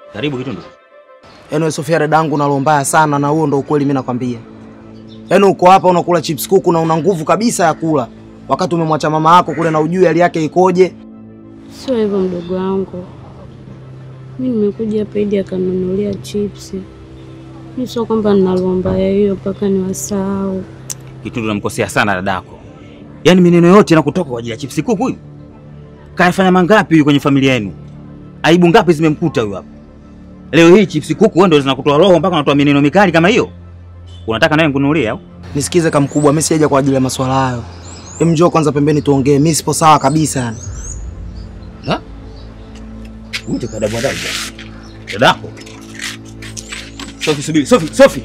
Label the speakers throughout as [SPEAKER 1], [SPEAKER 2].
[SPEAKER 1] Karibu Kitundu.
[SPEAKER 2] Yaani wewe Sofia dadangu nalo mbaya sana na huo ndo ukweli mimi nakwambia. Yaani uko hapa unakula chips kuku na una nguvu kabisa ya kula. Wakati umemwacha mama yako kule na ujui hali yake ikoje.
[SPEAKER 3] Sio hivyo mdogo wangu, mi nimekuja hapa ili akanunulia chipsi. Mi sio kwamba ninalomba ya hiyo mpaka niwasahau.
[SPEAKER 1] Kitundu namkosea sana dadako. Yaani maneno yote yanakutoka kwa ajili ya chipsi kuku huyu. Kayafanya mangapi huyu kwenye familia yenu? Aibu ngapi zimemkuta huyu hapa? Leo hii chipsi kuku wewe ndio zinakutoa roho mpaka unatoa maneno mikali kama hiyo? Unataka nawe nikununulie au?
[SPEAKER 2] Nisikize kama mkubwa, mimi sijaja kwa ajili ya maswala hayo. Hem, njoo kwanza pembeni tuongee. Mimi sipo sawa kabisa yani.
[SPEAKER 1] Ha? Uje kwa dabu adabu. Dadako. Sofi subiri, Sofi, Sofi.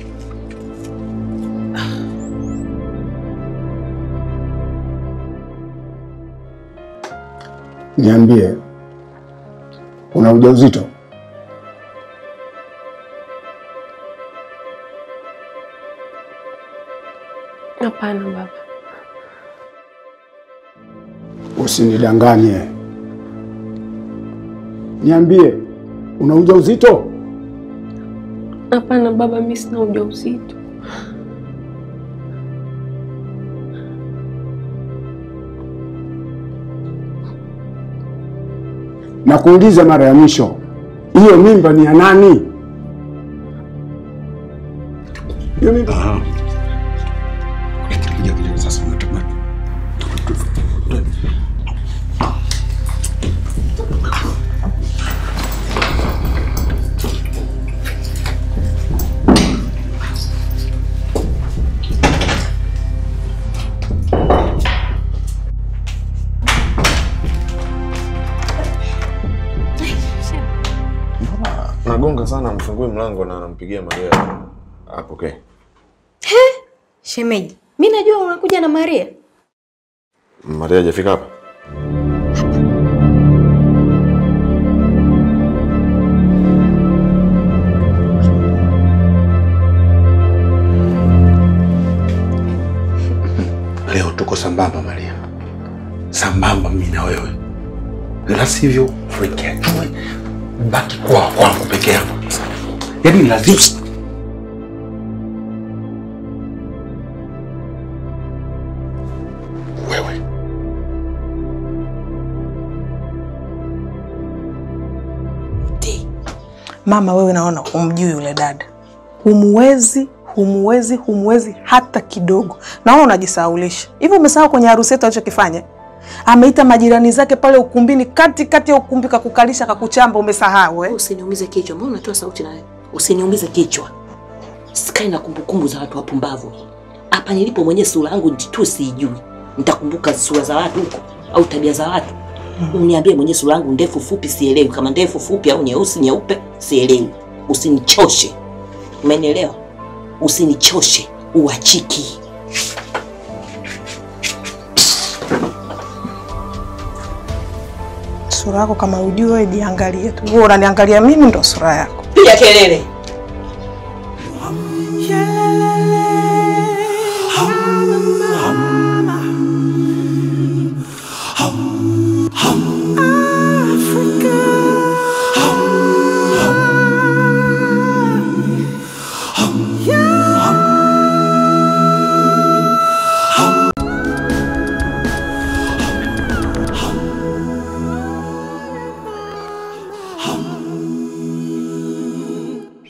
[SPEAKER 4] Niambie, una ujauzito?
[SPEAKER 5] Hapana baba.
[SPEAKER 4] Usinidanganye, niambie, una ujauzito?
[SPEAKER 5] Hapana baba, mimi sina ujauzito.
[SPEAKER 4] Na kuuliza mara ya mwisho, hiyo mimba ni ya nani? Hiyo mimba
[SPEAKER 6] Nagonga sana, mfungue mlango na anampigia Maria apokee.
[SPEAKER 7] Shemeji, mi najua unakuja na Maria.
[SPEAKER 6] Maria hajafika hapa?
[SPEAKER 4] Leo tuko sambamba Maria, sambamba mimi na wewe, la sivyo Frank ajue baki kwa kwangu peke yangu. Yaani lazima wewe
[SPEAKER 8] Mama wewe, naona humjui yule dada, humuwezi, humuwezi, humuwezi hata kidogo. Naona unajisahaulisha hivi. Umesahau kwenye harusi yetu alichokifanya? Ameita majirani zake pale ukumbini, kati kati ya ukumbi, kakukalisha, kakuchamba. Umesahau eh?
[SPEAKER 7] Usiniumize kichwa, mbona unatoa sauti nawe? Usiniumize kichwa, sikai na kumbukumbu za watu wapumbavu. Hapa nilipo mwenyewe sura yangu tu siijui, nitakumbuka sura za watu huko au tabia za watu? Uniambie mwenyewe sura yangu ndefu fupi, sielewi kama ndefu fupi au nyeusi nyeupe, sielewi. Usinichoshe, umenielewa? Usinichoshe, uachiki.
[SPEAKER 8] Sura yako kama ujui wewe, jiangalie tu. Wewe unaniangalia mimi, ndo sura yako.
[SPEAKER 7] Piga kelele.